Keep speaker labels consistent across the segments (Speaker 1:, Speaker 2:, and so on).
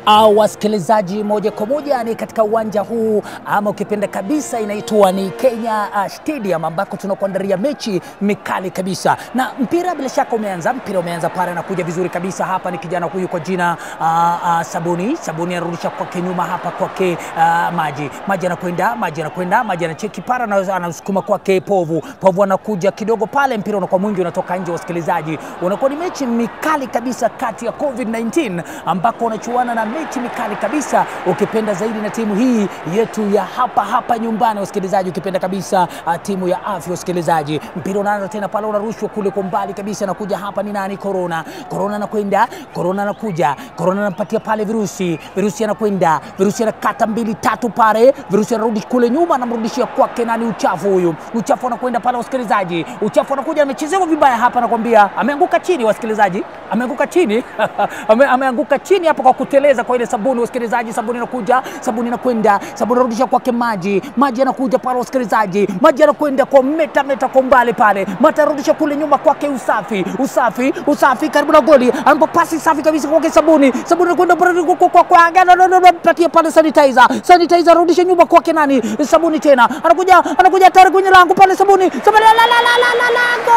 Speaker 1: au wasikilizaji, moja kwa moja ni katika uwanja huu ama ukipenda kabisa inaitwa ni Kenya uh, Stadium ambako tunakuandalia mechi mikali kabisa, na mpira bila shaka umeanza. Mpira umeanza pale, anakuja vizuri kabisa hapa, ni kijana huyu kwa jina uh, uh, Sabuni. Sabuni anarudisha kwake nyuma hapa kwake uh, Maji. Maji anakwenda, Maji anakwenda, Maji anacheki para, na anasukuma kwake Povu. Povu anakuja kidogo pale, mpira unakuwa mwingi, unatoka nje. Wasikilizaji, unakuwa ni mechi mikali kabisa kati ya COVID-19 ambako wanachuana na mechi mikali kabisa, ukipenda zaidi na timu hii yetu ya hapa hapa nyumbani, wasikilizaji, ukipenda kabisa uh, timu ya afya. Wasikilizaji, mpira unaanza tena pale, unarushwa kule kwa mbali kabisa, nakuja hapa ni nani? Corona. Corona anakwenda, Corona anakuja, Corona anampatia pale virusi, virusi anakwenda, virusi anakata mbili tatu pale, virusi anarudi kule nyuma, anamrudishia kwake nani? Uchafu huyu, uchafu anakwenda pale, wasikilizaji, uchafu anakuja, amechezewa vibaya hapa, nakwambia ameanguka chini, wasikilizaji, ameanguka chini ame, ameanguka chini hapa kwa kuteleza kwa ile sabuni, wasikilizaji, sabuni anakuja, sabuni anakwenda, sabuni anarudisha kwake maji, maji anakuja pale, wasikilizaji, maji anakwenda kwa meta meta kwa mbali pale, mata arudisha kule nyuma kwake usafi, usafi, usafi karibu na goli, ambapo pasi safi kabisa kwake sabuni, sabuni anakwenda pale kwa kwa kwa patia pale sanitizer, sanitizer arudisha nyuma kwake nani? Sabuni tena anakuja anakuja tayari kwenye lango pale, sabuni, sabuni la la la la la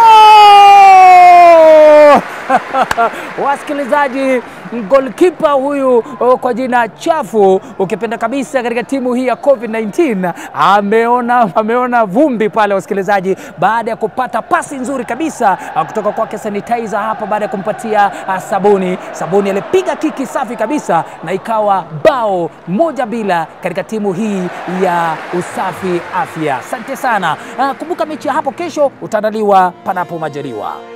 Speaker 1: lango wasikilizaji golkipa huyu oh, kwa jina chafu ukipenda kabisa katika timu hii ya COVID-19 ameona, ameona vumbi pale wasikilizaji, baada ya kupata pasi nzuri kabisa kutoka kwake sanitizer hapa, baada ya kumpatia uh, sabuni. Sabuni alipiga kiki safi kabisa na ikawa bao moja bila katika timu hii ya usafi afya. Asante sana. Uh, kumbuka mechi ya hapo kesho utaandaliwa panapo majaliwa.